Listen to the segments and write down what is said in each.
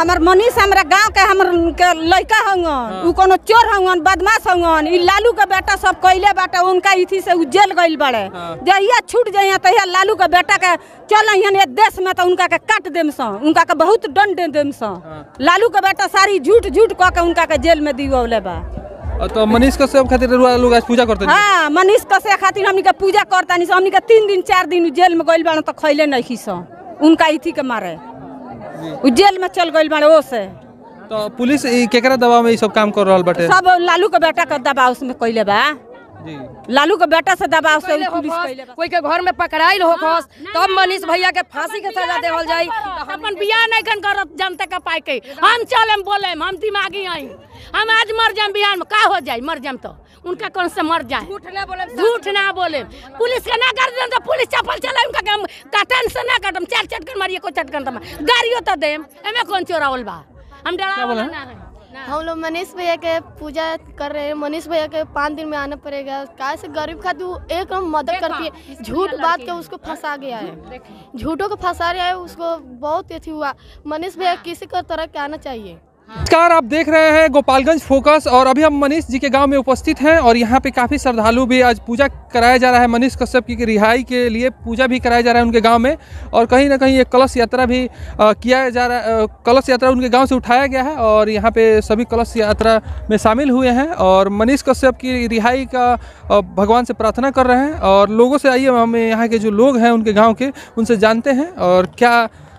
हमार मनीष हमरा गांव के हमर के लड़का हंगन उ कोनो चोर हंगन बदमाश हंगन ई लालू के बेटा सब कइले बाटे उनका इथी से उ जेल गइल बाड़े जहिया छूट जइया तहिया लालू के बेटा के चल अहियन ये देश में तो उनका के काट देम स उनका के बहुत दंड दे देम स लालू के बेटा सारी झूठ झूठ कह के उनका के जेल में दिवले बा अ, तो मनीष कश्यप खातिर रुआ लोग आज पूजा करते हैं हाँ मनीष कसे खातिर हमनी के पूजा करता नहीं हमनी के तीन दिन चार दिन उ जेल में गइल बाड़े तो खइले नहीं खीस उनका इथी के मारे उ जेल में चल गइल बाड़े ओ से तो पुलिस ई केकरा दबाव में ई सब काम कर रहल बाटे सब लालू के बेटा के दबाव में कइले बा जी लालू के बेटा से दबाव से पहले पुलिस होखस, कइले बा कोई के घर में पकड़ाइल होखस तब मनीष भैया के फांसी के सजा देवल जाई अपन बियाह नहीं खन करत जनता का पाई के हम चलम बोले हम दिमागी आई हम आज मर जाम बिहार में का हो जाए मर जाम तो उनका कौन से मर जाए झूठ ना बोले झूठ ना बोले पुलिस के ना कर दें तो पुलिस चप्पल चला उनका के हम कटन से ना कटम चार चटकन मारिए को चटकन तम गाड़ियों तो देम एमे कौन चोरावल बा हम डरा बोला? ना है हम लोग मनीष भैया के पूजा कर रहे हैं मनीष भैया के पाँच दिन में आना पड़ेगा काहे से गरीब खातिर वो एक मदद करती है झूठ बात के उसको फंसा गया है झूठों को फंसा रहा है उसको बहुत अथी हुआ मनीष भैया किसी को तरह के आना चाहिए नमस्कार आप देख रहे हैं गोपालगंज फोकस और अभी हम मनीष जी के गांव में उपस्थित हैं और यहाँ पे काफ़ी श्रद्धालु भी आज पूजा कराया जा रहा है मनीष कश्यप की रिहाई के लिए पूजा भी कराया जा रहा है उनके गांव में और कहीं ना कहीं एक कलश यात्रा भी अ, किया जा रहा है अ, कलश यात्रा उनके गांव से उठाया गया है और यहाँ पे सभी कलश यात्रा में शामिल हुए हैं और मनीष कश्यप की रिहाई का अ, भगवान से प्रार्थना कर रहे हैं और लोगों से आइए हम यहाँ के जो लोग हैं उनके गाँव के उनसे जानते हैं और क्या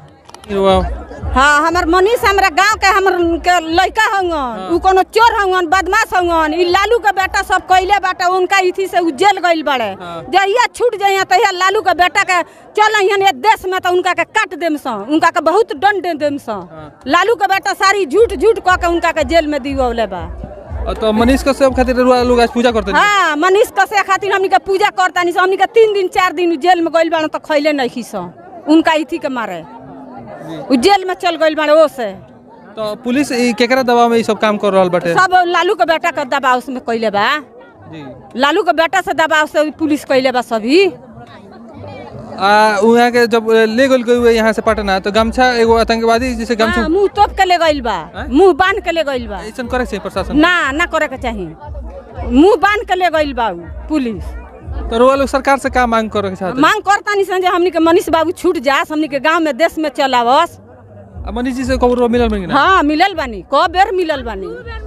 हाँ हमार मनीष हमरा गांव के हमर के लड़का हंगन उ कोनो चोर हंगन बदमाश हंगन ई लालू के बेटा सब कइले बाटे उनका इथी से उ जेल गइल बाड़े जहिया छूट जइया तहिया लालू के बेटा के चल अहियन ये देश में तो उनका के काट देम स उनका के बहुत दंड दे देम स लालू के बेटा सारी झूठ झूठ कह के उनका के जेल में दिवले बा अ, तो मनीष कश्यप खातिर रुआ लोग आज पूजा करते हैं हाँ मनीष कसे खातिर हमनी के पूजा करता नहीं हमनी के तीन दिन चार दिन उ जेल में गइल बाड़े तो खइले नहीं खीस उनका इथी के मारे उ जेल में चल गइल बाड़े ओ से तो पुलिस ई केकरा दबाव में ई सब काम कर रहल बाटे सब लालू के बेटा के दबाव में कइले बा जी लालू के बेटा से दबाव से पुलिस कइले बा सभी आ वहाँ के जब ले गल गई हुए यहाँ से पटना तो गमछा एगो आतंकवादी जैसे गमछा हाँ, मुंह तोप के ले गइल बा मुंह बांध के ले गइल बा ऐसा करे से प्रशासन ना ना करे के चाही मुंह बांध के ले गइल बा उ, पुलिस तो रुआ लोग सरकार से का मांग करे के चाहते मांग करता नहीं जे हमनी के मनीष बाबू छूट जास हमनी के गांव में देश में चलावस आ मनीष जी से कब रुआ मिलल में ना हाँ मिलल बानी क बेर मिलल बानी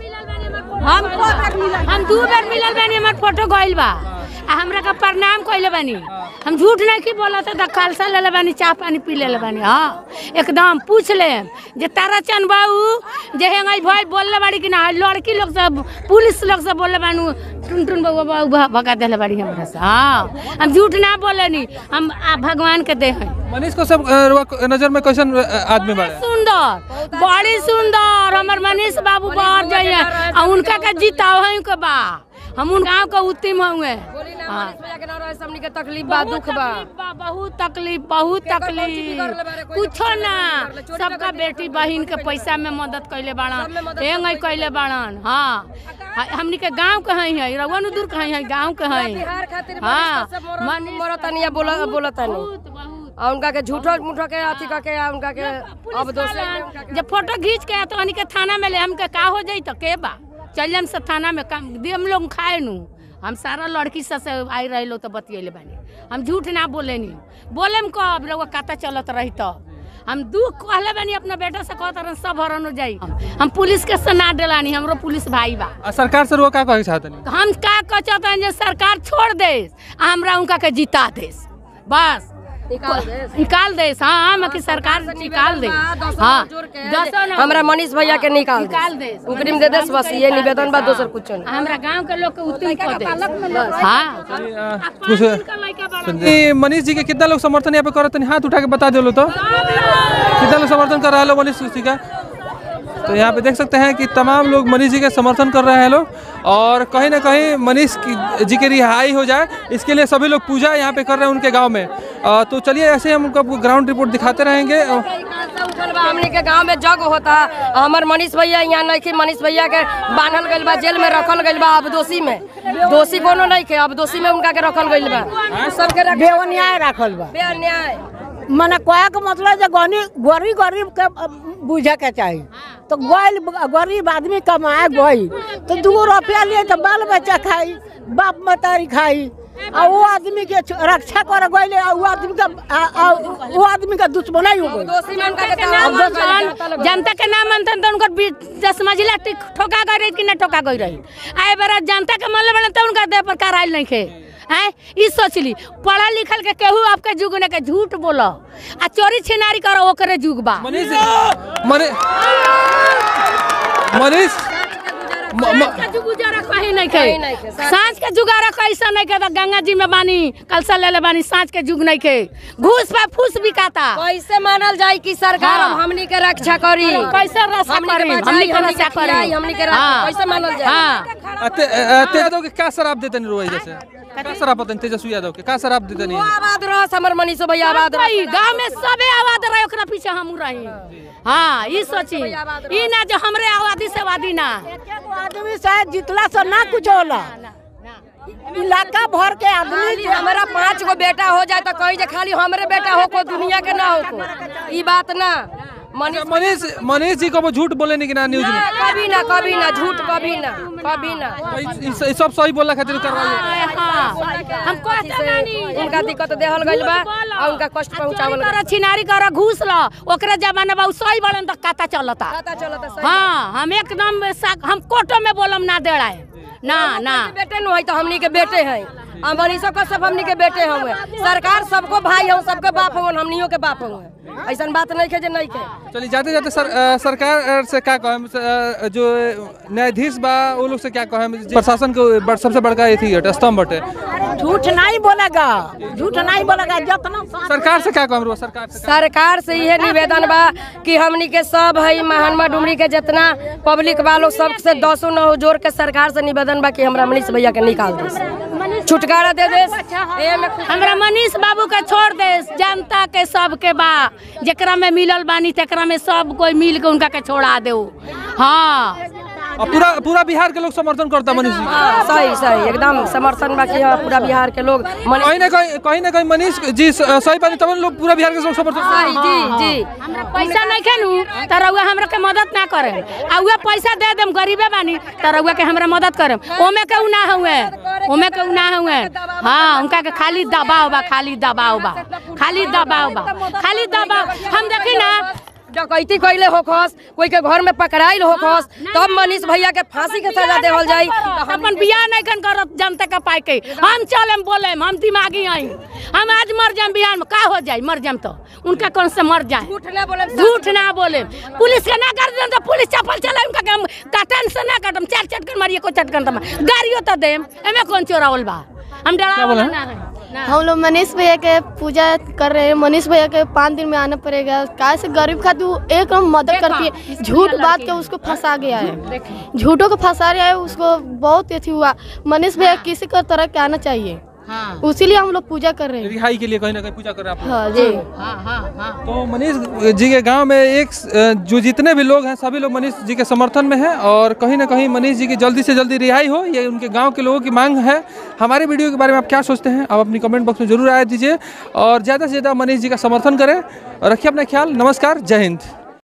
हम क बेर मिलल हम दू बेर मिलल बानी हमर फोटो गइल बा आ हमरा का प्रणाम कइले बानी हम झूठ नहीं की बोलत त खालसा लेले बानी चाह पानी पी लेले बानी हां एकदम पूछ ले जे ताराचंद बाबू जे हेंगई भाई बोलले बाड़ी कि ना लड़की लोग सब पुलिस लोग सब बोलले बानू टुन टुन बाबू बाबू भ- भगा देले बाड़ी हमरा से हां हम झूठ ना बोलेनी हम आ भगवान के दे हैं मनीष को सब अ, रुआ को नजर में कैसन अ, आदमी बाड़े सुंदर बड़ी सुंदर हमर मनीष बाबू बाहर जाइए आ उनका के जीताव है के बा हम उन गांव के उत्तम हुए हाँ। मनीष भैया के ना रहे हमनी के तकलीफ बा दुख बा तकलीफ बा, बहुत तकलीफ बहुत तकलीफ कुछो ना सबका बेटी बहिन के पैसा में मदद कैले बाड़न एंग कैले बाड़न हाँ हाँ, हमनी के गांव के हई है रवन दूर के हई है गांव के हई बिहार खातिर हाँ मनीष मरतानी या बोला बोलतानी बहुत बहुत आ उनका के झूठो मूठो के अथी करके आ उनका के अब दोसरे में उनका के जब फोटो खींच के तो हनी के थाना में ले हमके का हो जाई तो के बा चल जाम से थाना में काम दे हम लोग खाए नु हम सारा लड़की सब से आई रहे लो तो बतियले बानी हम झूठ ना बोले नी बोले हम कब लोग कता चलत रही तो हम दुख कहले बानी अपना बेटा से कहत रहन सब हरन हो जाई हम पुलिस के से ना डेलानी हमरो पुलिस भाई बा आ सरकार से रुआ का कहे के चाहते तो हम का कहते हैं जे सरकार छोड़ दे आ हमरा उनका के जिता दे बस निकाल दे हाँ हम की सरकार निकाल दे हाँ दसो ना हमरा मनीष भैया के निकाल निकाल दे उकरी में दे देस बस ये निवेदन बा दोसर कुछ नहीं हमरा गांव के लोग के उत्तम कर दे हाँ कुछ ई मनीष जी के कितना लोग समर्थन यहाँ पे करत हैं हाथ उठा के बता दो तो कितना लोग समर्थन कर रहा है मनीष जी का तो यहाँ पे देख सकते हैं कि तमाम लोग मनीष जी के समर्थन कर रहे हैं लोग और कहीं ना कहीं मनीष की जी की रिहाई हो जाए इसके लिए सभी लोग पूजा यहाँ पे कर रहे हैं उनके गांव में अ, तो चलिए ऐसे हम आपको ग्राउंड रिपोर्ट दिखाते रहेंगे अ, उठल बा हमनी के गांव में जग होता हमर मनीष भैया यहाँ नहीं के मनीष भैया के बांधल गइल बा जेल में रखल गइल बा अब दोषी में दोषी कोनो नहीं के अब दोषी में उनका के रखल गइल बा सबके रख बेअन्याय राखल बा बेअन्याय मने कहे के मतलब जे गनी गरीब गरीब के बुझे के चाही तो गइल गरीब आदमी कमाए गई तो दू रुपया लिए तो बाल बच्चा खाई बाप मतारी खाई आ वो आदमी के छ- रक्षा कर गइले आ वो आदमी के आ- आ- वो आदमी का दुश्मन ही हो गई दोषी में उनका के के नाम मनतन, जनता के नाम मनतन तो उनकर बी- दस मंजिला टिक- ठोका गई रही कि ना ठोका गई रही आए बार जनता के मन बने तो उनका देह पर कराइल नहीं खे हैं ई सोच ली पढ़ा लिखल के केहू आपके जुग ने के झूठ बोलो आ चोरी छिनारी करो ओकरे जुग बा मनीष मनी मनीष म- म- सांझ के जुग गुजारा कहीं नहीं कहीं नहीं खे खे। सांझ के जुगारा कैसा नहीं के तो गंगा जी में बानी कलसा ले ले बानी सांझ के जुग नहीं के घूस पे फूस बिकाता कैसे मानल जाए कि सरकार हाँ। हमनी के रक्षा करी कैसे रक्षा हमनी के करी बचाई, हमनी के हमनी के रक्षा खियाई, करी हमनी के रक्षा- हाँ। कैसे मानल जाए? हाँ ते- अ, तेज यादव के क्या शराब देते नहीं रोई जैसे क्या शराब पता नहीं तेजस्वी यादव के क्या शराब देते नहीं वो आबाद रह हमर मनीषो भैया आबाद रह रही गांव में सबे आबाद रहे ओकरा पीछे हम रही हाँ ई सोची ई ना जो हमरे आबादी से आबादी ना एकेगो आदमी से जितला से ना कुछ होला इलाका भर के आदमी खाली हमारा पांच गो बेटा हो जाए तो कहीं जे खाली हमरे बेटा हो को दुनिया के ना हो को ई बात ना मनीष मनीष मनीष जी को वो झूठ बोले नहीं कि ना न्यूज ना, में कभी ना कभी ना झूठ कभी ना कभी ना ई- ई- ई सब सही बोलना खातिर करवाइए हाँ हम कहते बानी उनका दिक्कत देहल गइल बा झूठ बोलो। और उनका कष्ट आ पहुंचावल चोरी करो छिनारी करो घूस लो ओकरा जमाना बा उ सही बड़न तो काता चलता पता चलता सही हाँ हम एकदम सा- हम कोटो में बोलम ना देड़ाए ना ना बेटे नु है तो हमनी के बेटे हैं आ मनीषो का सब हमनी के बेटे हुए सरकार सबको भाई हो सबके बाप हो हमनियों के बाप हुए ऐसा बात नहीं है जे नहीं है चलिए जाते जाते सर अ, सरकार अ, से क्या कहें अ, जो न्यायाधीश बा वो लोग से क्या कहें प्रशासन को बड़- सबसे बड़का ये थी स्तंभ बटे झूठ नहीं बोलेगा झूठ नहीं बोलेगा जितना सा- सरकार से क्या कहें रुआ सरकार से सरकार से यह निवेदन बा कि हमनी के सब है महानमा डुमरी के जितना पब्लिक वालों सबसे दसों नौ जोड़ के सरकार से निवेदन बा कि हमरा मनीष भैया के निकाल दे छुटकारा दे दे ए में खुश- हमरा मनीष बाबू के छोड़ दे जनता के सब के बा जेकरा में मिलल बानी तेकरा में सब कोई मिल के उनका के छोड़ा दे हाँ और पूरा पूरा बिहार के लोग समर्थन करता मनीष जी हाँ, सही सही एकदम समर्थन बा कि हाँ, पूरा बिहार के लोग मनीष कहीं ना कहीं कहीं ना कहीं मनीष जी स- सही बात तब लोग पूरा बिहार के लोग समर्थन सही करता जी जी हमरा पैसा नहीं खेनू तो रउआ हमरा के मदद ना करे आ उहे पैसा दे देम गरीबे बानी तो रउआ के हमरा मदद करे ओमे के उ ना हुए ओमे के उ ना हुए हाँ उनका के खाली दबाव बा खाली दबाव बा खाली दबाव बा खाली दबाव हम देखी ना डकैती कैले होखस कोई के घर में पकड़ाइल होखस तब मनीष भैया के फांसी के सजा देवल जाई तो अपन बियाह नहीं कन करत जनता का पाई के हम चलेम बोलेम हम दिमागी आई हम आज मर जाम बिहार में का हो जाई मर जाम तो उनका कौन से मर जाए झूठ ना बोले झूठ ना बोले पुलिस के ना कर दें तो पुलिस चप्पल चला उनका के हम काटन से ना काटम चार चटकन मारिए को चटकन तम गाड़ियों तो देम एमे कौन चोरावल बा हम डरा बोला? ना है ना हम लोग मनीष भैया के पूजा कर रहे हैं मनीष भैया के पाँच दिन में आना पड़ेगा काय से गरीब खाती वो एक हम मदद करती है झूठ बात के उसको फंसा गया है झूठों को फंसा रहा है उसको बहुत अथी हुआ मनीष भैया किसी का तरह के आना चाहिए हाँ उसीलिए हम लोग पूजा कर रहे हैं रिहाई के लिए कहीं ना कहीं पूजा कर रहे हैं आप लोग। हाँ जी हाँ हाँ हाँ तो मनीष जी के गांव में एक अ, जो जितने भी लोग हैं सभी लोग मनीष जी के समर्थन में हैं और कहीं ना कहीं मनीष जी की जल्दी से जल्दी रिहाई हो ये उनके गांव के लोगों की मांग है हमारे वीडियो के बारे में आप क्या सोचते हैं आप अपनी कमेंट बॉक्स में जरूर राय दीजिए और ज़्यादा से ज़्यादा मनीष जी का समर्थन करें और रखिए अपना ख्याल नमस्कार जय हिंद